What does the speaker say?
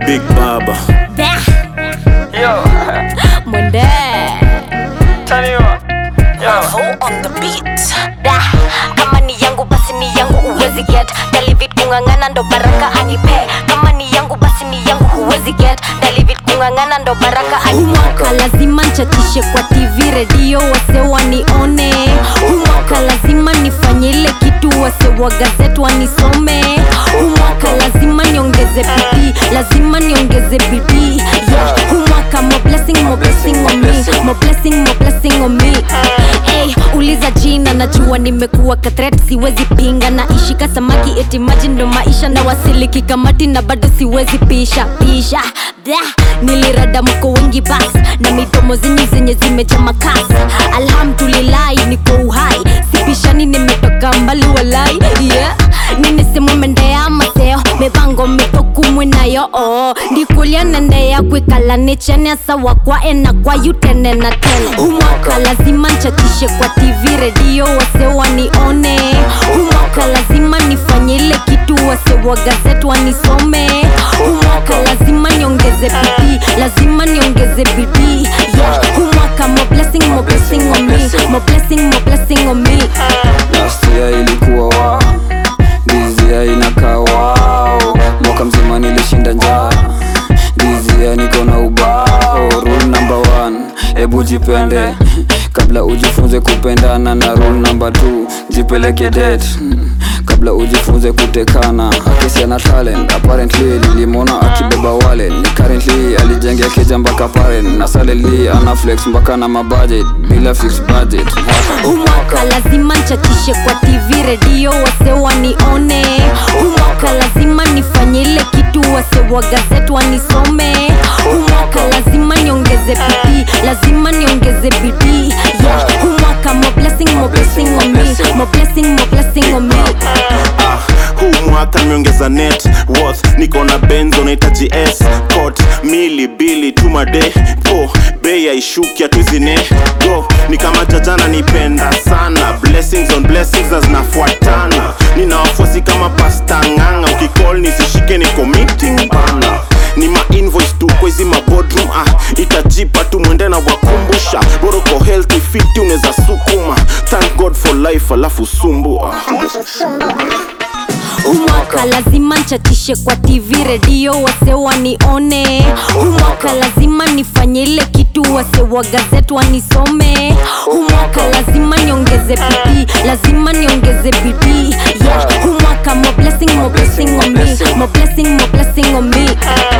Big Baba. Yo, Mwende turn you up. Yo, on the beat da kama ni yangu basi ni yangu huwezi get David kung'ang'ana ndo baraka anipe kama ni yangu basi ni yangu huwezi get David kung'ang'ana ndo baraka anipe humwaka lazima nchatishe kwa tv redio wase wanione humwaka lazima nifanye ile kitu wase wa gazeti wanisome humwaka lazima niongeze bidii lazima niongeze bidii yeah. humwaka mo blessing mo blessing on me mo blessing mo blessing on me hey, uliza jina najua nimekuwa katret siwezi pinga na ishika samaki eti maji ndo maisha na wasiliki kamati na bado siwezi pisha pisha Blah, nilirada mko wengi bas na midomo zenye zenye zimeja makas alhamdulillahi niko uhai sipishani nimetoka mbali walai yeah. ninisemu mendea maseo mipango mitokumwe nayo oo ndikulia nendea kwikala nichene sawa kwa ena kwa yutene na tene humwaka lazima nchatishe kwa tv redio wase wanione humwaka lazima nifanye ile kitu wase wa gazeti wanisome humwaka lazima niongeze bidii lazima niongeze bidii yeah. humwaka mo blessing mo blessing on me mo blessing mo blessing on me Nastia ilikuwa wa Dizia inakaa wao Mwaka mzima nilishinda njaa Dizia niko na ubao Rule number one Ebu jipende Kabla ujifunze kupendana na rule number two Jipeleke date Kabla ujifunze kutekana Akisi ana talent Apparently nilimwona akibeba wale Ni currently alijengea keja mpaka paren Na saleli ana flex mpaka na mabudget Bila fixed budget humwaka lazima nchatishe kwa tv redio wase wanione humwaka lazima nifanye ile kitu wase wa gazeti wanisome humwaka lazima niongeze bidii lazima niongeze bidii yeah. humwaka mo blessing mo blessing on me mo blessing mo blessing on me Ah, huu mwaka nimeongeza net worth niko na benzo nahitaji s cot mili bili tumade po bei aishuki atuzine go ni kama jajana nipenda sana blessings on blessings na zinafuatana nina wafuasi kama pasta ng'anga ukicall nisishike niko meeting bana ni ma invoice tu kwa hizi mabodroom ah itajipa tu mwende na wakumbusha boroko healthy fit unaweza sukuma thank god for life alafu sumbua humwaka lazima nchatishe kwa tv redio wase wanione humwaka lazima nifanye ile kitu wase wa gazeti wanisome humwaka lazima niongeze bidii lazima niongeze bidii yeah. humwaka mo blessing mo blessing on me mo blessing mo blessing on me